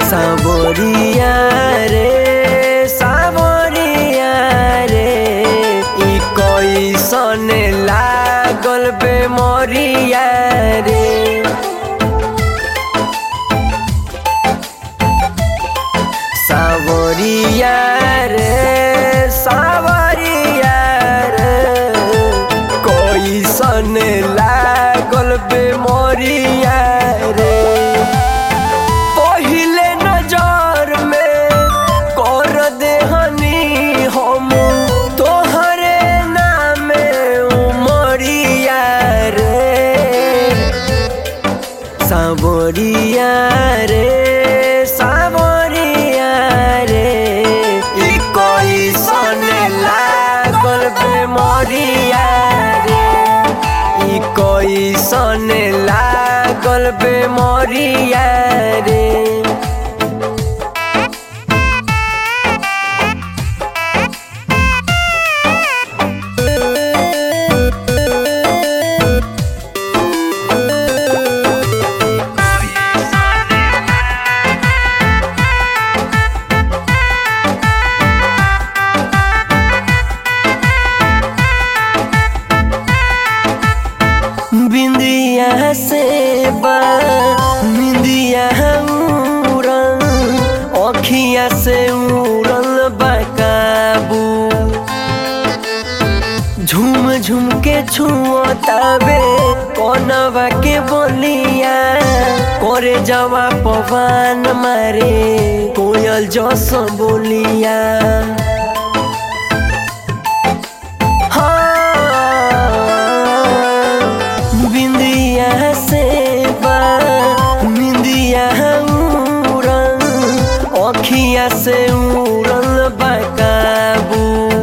सावरिया रे सावरिया रे ई कैसन लागल बेमरिया रे सावरिया रे सावरिया रे कैसन लागल बेमरिया रे पहिले नजर में कर देहनी हम तोहरे नामे उमरिया रे सावरिया रे सावरिया रे ई कैसन लागल बेमरिया रे ई कैसन लागल बेमरिया रे बिंदिया से बा बिंदिया उड़ल अखिया से उड़ल बकाबू झूम झूम के छुअतावे कौनवा के बोलिया करे जवा पवन मारे कोयल जस बोलिया हाँ, बिंदिया से बा बिंदिया उड़ल अखिया से उड़ल बकाबू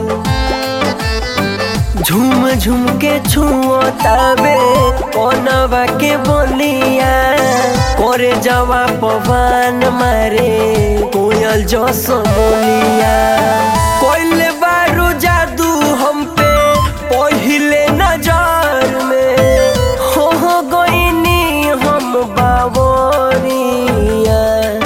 झूम झूम के छुअतावे कौनवा के बोलिया करे जवा पवन मारे कोयल जस बोलिया कोइले बारू जादू हम पे पहिले नजर में हो हो गईनी हम बाबरिया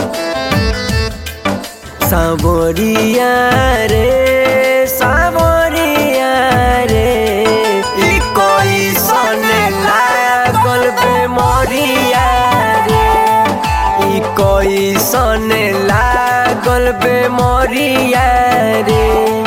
सावरिया रे सावरिया रे ई कैसन लागल बेमरिया रे ई कैसन लागल बेमरिया रे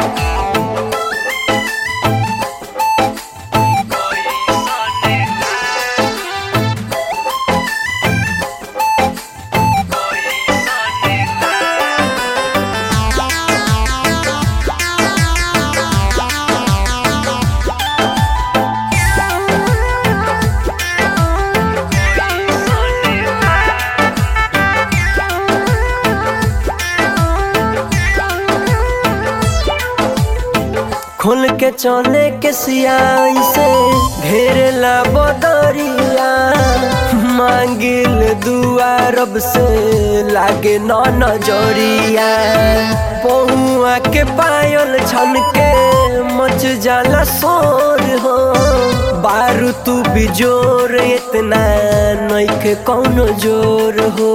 खोल के चले के सियाई से घेरला बदरिया मांगिल दुआ रब से लागे न नजरिया पहुआ के पायल छन के मच जाला शोर हो बारू तू भी जोर इतना नइखे कौनो जोर हो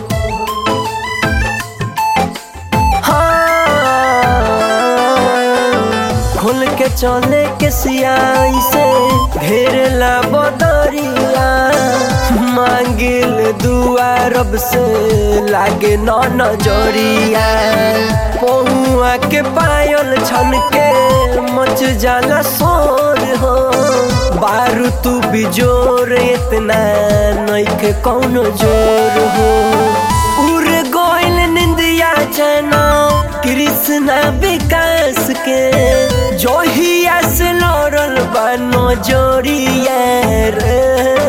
हाँ, खोल के चले के सियाई से घेरला बदरिया मांगिल दुआ रब से लागे न नजरिया पहुआ के पायल छन के मच जाला शोर हो बारू तू भी जोर इतना नइखे कौनो जोर हो उड़ गोइल निंदिया चना कृष्णा विकास के जोहिया से लड़ल बनो जोड़िया रे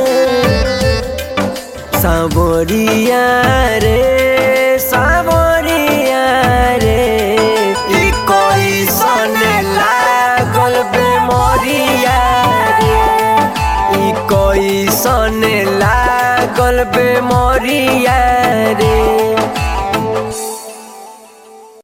सावरिया रे सावरिया रे ई कैसन लागल बेमरिया रे ई कैसन लागल बेमरिया रे